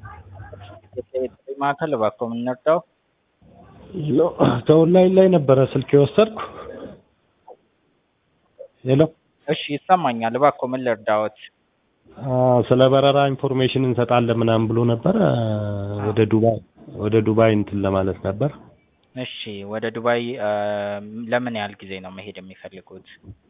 የጥሪ ማዕከል እባክዎ ምን እንርዳው? ሄሎ ከኦንላይን ላይ ነበረ ስልክ የወሰድኩ። ሄሎ እሺ ይሰማኛል። እባክዎ ምን ልርዳዎት? አዎ፣ ስለ በረራ ኢንፎርሜሽን እንሰጣለን ምናምን ብሎ ነበር። ወደ ዱባይ ወደ ዱባይ እንትን ለማለት ነበር። እሺ ወደ ዱባይ ለምን ያህል ጊዜ ነው መሄድ የሚፈልጉት?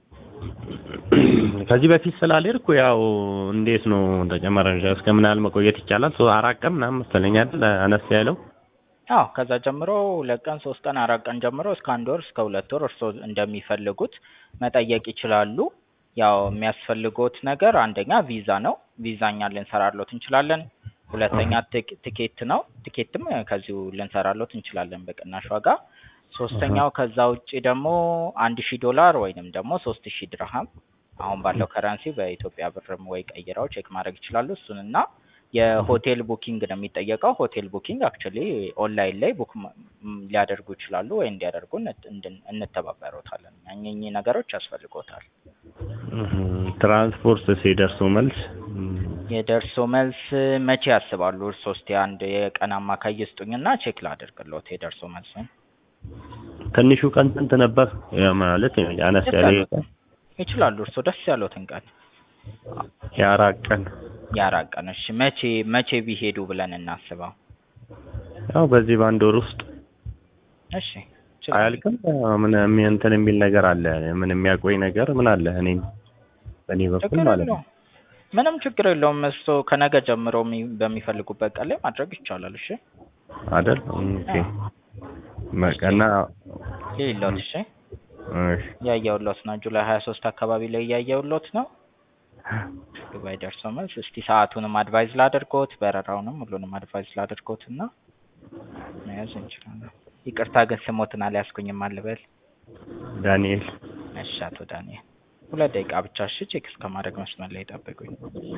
ከዚህ በፊት ስላልሄድኩ ያው እንዴት ነው ተጨማሪ እስከ ምን ያህል መቆየት ይቻላል? ሶ አራት ቀን ምናምን መሰለኝ አይደል አነስ ያለው። አዎ ከዛ ጀምሮ ሁለት ቀን ሶስት ቀን አራት ቀን ጀምሮ እስከ አንድ ወር እስከ ሁለት ወር እርስዎ እንደሚፈልጉት መጠየቅ ይችላሉ። ያው የሚያስፈልጎት ነገር አንደኛ ቪዛ ነው። ቪዛ እኛ ልንሰራሎት እንችላለን። ሁለተኛ ትክ- ትኬት ነው። ትኬትም ከዚሁ ልንሰራሎት እንችላለን በቅናሽ ዋጋ። ሶስተኛው ከዛ ውጪ ደግሞ አንድ ሺህ ዶላር ወይንም ደግሞ ሶስት ሺህ ድርሃም አሁን ባለው ከረንሲ በኢትዮጵያ ብርም ወይ ቀይረው ቼክ ማድረግ ይችላሉ። እሱን እና የሆቴል ቡኪንግ ነው የሚጠየቀው። ሆቴል ቡኪንግ አክቹዋሊ ኦንላይን ላይ ቡክ ማ- ም ሊያደርጉ ይችላሉ ወይ እንዲያደርጉ እንት- እንድን- እንተባበሮታለን። እኚህ ነገሮች ያስፈልጎታል። ትራንስፖርት ሲደርሱ መልስ የደርሶ መልስ መቼ ያስባሉ? እርስዎ እስቲ አንድ የቀን አማካይ ይስጡኝና ቼክ ላደርግልዎት የደርሶ መልስን። ትንሹ ቀን ስንት ነበር? ያ ማለት አነስ ደስ ያለ ያሉትን ይችላሉ። እርስዎ ደስ ያሉትን ቀን የአራት ቀን የአራት ቀን። እሺ መቼ መቼ ቢሄዱ ብለን እናስበው? ያው በዚህ በአንድ ወር ውስጥ እሺ ይችላሉ። አያልቅም። ምን የሚ- እንትን የሚል ነገር አለ? ምን የሚያቆይ ነገር ምን አለ? እኔ በእኔ በኩል ችግር ማለት ነው። የለውም። ምንም ችግር የለውም። እርስዎ ከነገ ጀምሮ የሚ- በሚፈልጉበት ቀን ላይ ማድረግ ይቻላል። እሺ አይደል? ኦኬ በቃና ይኸውልዎት፣ እሺ እሺ እያየሁልዎት ነው። ጁላይ ሀያ ሶስት አካባቢ ላይ እያየሁልዎት ነው። ዱባይ ደርሶ መልስ። እስቲ ሰዓቱንም አድቫይዝ ላድርጎት፣ በረራውንም ሁሉንም አድቫይዝ ላድርጎት እና መያዝ እንችላለን። ይቅርታ ግን ስሞትን አልያዝኩኝም አልበል። ዳንኤል እሺ አቶ ዳንኤል ሁለት ደቂቃ ብቻ እሺ፣ ቼክ እስከማድረግ መስመር ላይ ጠብቁኝ።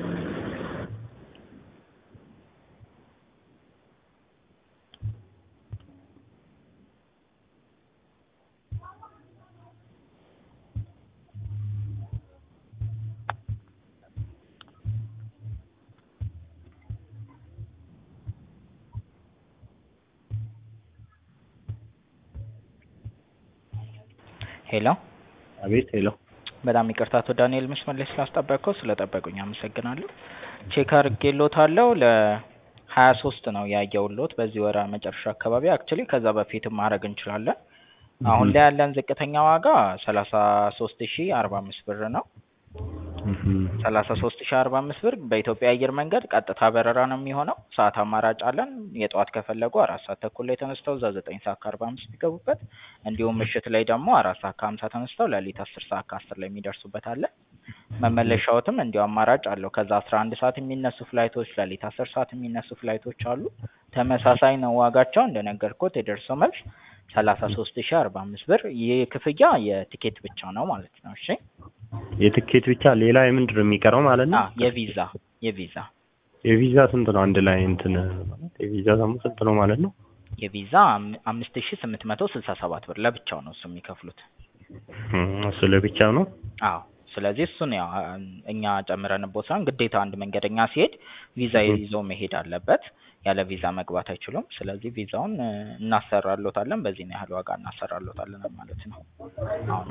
ሄሎ አቤት ሄሎ በጣም ይቅርታ አቶ ዳንኤል መስመር ላይ ስላስጠበቅኩ ስለጠበቁኝ አመሰግናለሁ። ቼክ አድርጌልዎታለሁ ለሀያ ሶስት ነው ያየሁልዎት በዚህ ወር መጨረሻ አካባቢ አክቹዋሊ ከዛ በፊትም ማድረግ እንችላለን። አሁን ላይ ያለን ዝቅተኛ ዋጋ ሰላሳ ሶስት ሺ አርባ አምስት ብር ነው። ሰላሳ ሶስት ሺ አርባ አምስት ብር በኢትዮጵያ አየር መንገድ ቀጥታ በረራ ነው የሚሆነው። ሰዓት አማራጭ አለን። የጠዋት ከፈለጉ አራት ሰዓት ተኩል ላይ ተነስተው እዛ ዘጠኝ ሰዓት ከአርባ አምስት ቢገቡበት፣ እንዲሁም ምሽት ላይ ደግሞ አራት ሰዓት ከሀምሳ ተነስተው ሌሊት አስር ሰዓት ከአስር ላይ የሚደርሱበት አለ። መመለሻዎትም እንዲሁ አማራጭ አለው። ከዛ አስራ አንድ ሰዓት የሚነሱ ፍላይቶች፣ ሌሊት አስር ሰዓት የሚነሱ ፍላይቶች አሉ። ተመሳሳይ ነው ዋጋቸው እንደነገርኩት የደርሶ መልስ ሰላሳ ሶስት ሺ አርባ አምስት ብር። ይህ ክፍያ የቲኬት ብቻ ነው ማለት ነው። እሺ የትኬት ብቻ ሌላ የምንድን ነው የሚቀረው ማለት ነው? አ የቪዛ የቪዛ የቪዛ ስንት ነው? አንድ ላይ እንትን ማለት የቪዛ ደግሞ ስንት ነው ማለት ነው? የቪዛ አም- አምስት ሺ ስምንት መቶ ስልሳ ሰባት ብር ለብቻው ነው እሱ የሚከፍሉት። እሱ ለብቻ ነው። አዎ ስለዚህ እሱን ያው አ- እኛ ጨምረንቦት ሳይሆን ግዴታ አንድ መንገደኛ ሲሄድ ቪዛ ይዞ መሄድ አለበት። ያለ ቪዛ መግባት አይችሉም። ስለዚህ ቪዛውን እ፣ እናሰራሎታለን በዚህን ያህል ዋጋ እናሰራሎታለን ማለት ነው። አሁን